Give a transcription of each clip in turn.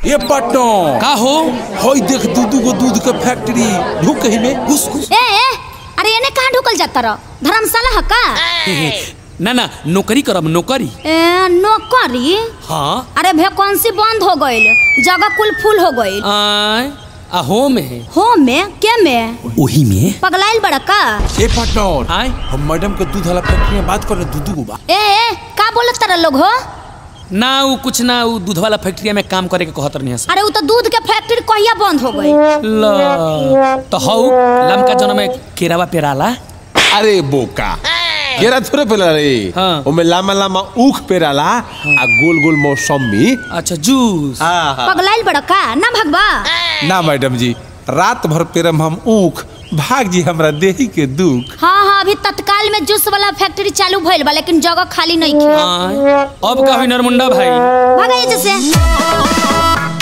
ये पार्टनर का हो होई देख दू दू गो दूध के फैक्ट्री ढुक कहीं में घुस घुस ए ए अरे एने कहाँ ढुकल जाता रह धर्मशाला है का ना ना नौकरी करब नौकरी ए नौकरी हाँ अरे वैकेंसी बंद हो गईल जगह कुल फुल हो गईल आय आ हो में है हो में के में वही में पगलाइल बड़ा का ए पार्टनर आय हम मैडम के दूध वाला फैक्ट्री में बात कर रहे दू दू गो बा ए ए का बोलत तारा लोग हो ना वो कुछ ना वो दूध वाला फैक्ट्री में काम करे के कहत रहनी अरे वो तो दूध के फैक्ट्री कहिया बंद हो गई ल तो हौ लमका जन में केरावा पेराला अरे बोका केरा थोड़े पेला रे हाँ। ओमे लामा लामा ऊख पेराला आ गोल गोल मौसमी अच्छा जूस हाँ हाँ पगलाइल बड़ा का ना भगवा ना मैडम जी रात भर पेरम हम ऊख भाग जी हमरा देही के दुख हाँ हाँ अभी तत्काल में जूस वाला फैक्ट्री चालू भइल बा लेकिन जगह खाली नहीं खे आय अब का हुई नरमुंडा भाई भागा ये जैसे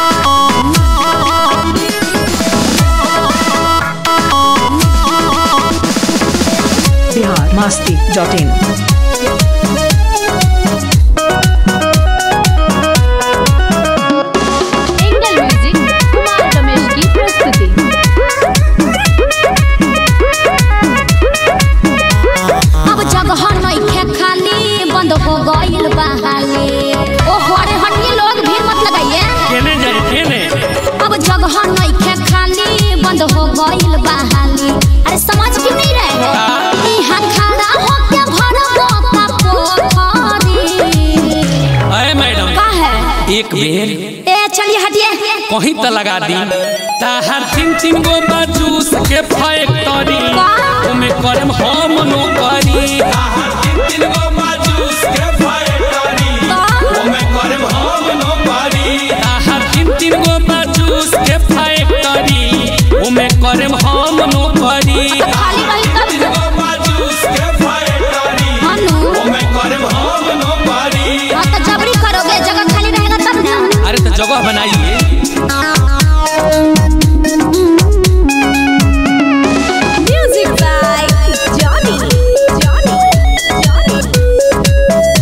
Bihar Masti dot in angle music Kumar Ramesh की प्रस्तुति अब जगह नहीं खे खाली बंद हो गइल बा हाली ओ हरे हटिए लोग भीड़ मत लगाइए केने जाई केने अब जगह नहीं खे खाली बंद हो गइल बा हाली अरे समझ क्यों नहीं रहे यहाँ खड़ा होके भरबो का पोखरी अरे मैडम का है एक बेर ए चलिए हटिए कहीं तो लगा दी ताहर तीन तीन गो बा जूस के फैक्ट्री ओमे करम हम नौकरी ताहर तीन तीन गो बा जूस के फैक्ट्री ओमे करम हम नौकरी खाली रही तब हनु हाँ तो जबरी करोगे जगह खाली रहेगा तब ना अरे तो जगह बनाइए music by Johnny Johnny Johnny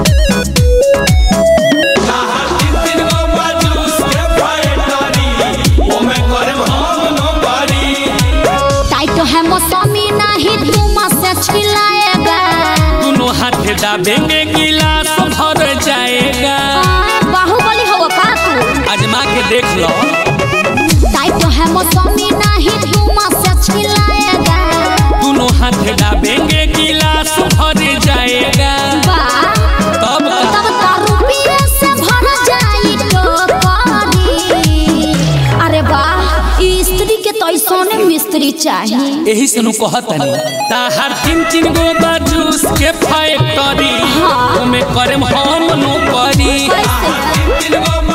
tight है मौसमी नहीं तुम से छिलाएगा दोनों हाथ दाबेंगे गिलास भर जाएगा आए, बाहुबली हो का तू आजमा के देख लो टाइट है मौसमी नहीं तुम से छिलाएगा दोनों हाथ दाबेंगे गिलास भर जाएगा बा तब तब तो रुपये से भर जाई टोकरी अरे वाह ई स्त्री के तो सोने मिस्त्री चाहिए यही से नु कहतनी ताहर तीन तीन गो बा जूस के फैक्ट्री ओमे करम हम नौकरी कैसे?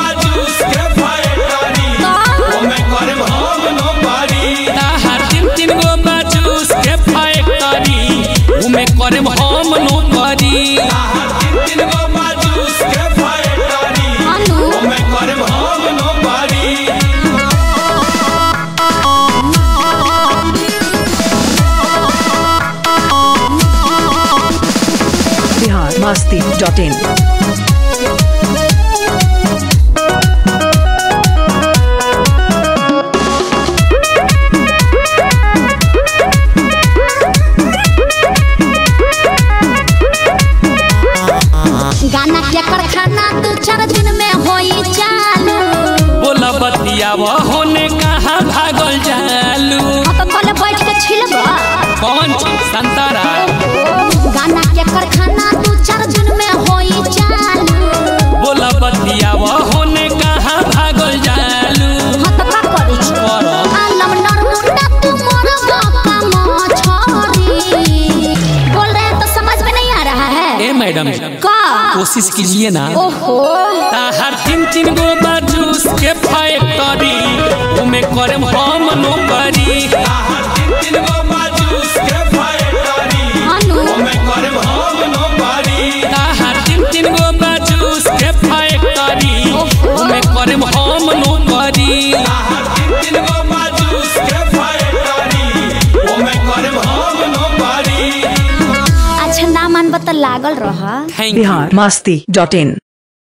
ताहर तीन तीन गो बा जूस के फैक्ट्री ओमे करम हम नौकरी अनु बिहार मस्ती डॉट इन गाना के कारखाना दू चार दिन में होई चालू बोला बतियाव होने कहाँ भागल जालू हाँ तो कल बैठ के छिलबा कौन चीज संतारा गाना के कारखाना दू चार दिन में होई चालू बोला बतियाव होने कहाँ भागल जालू हाँ तो का करी छी? करो। आलम नरमुंडा तू मोर बापा मछरी बोल रहे हैं तो समझ में नहीं आ रहा है ए मैडम का कोशिश कीजिए ना ओहो ताहर तीन तीन गो बा जूस के फैक्ट्री ओमे करम हम नौकरी अनु ताहर तीन तीन गो बा जूस के फैक्ट्री ओमे करम हम नौकरी अच्छा ना मन बता लागल रहा thank you Bihar Masti dot in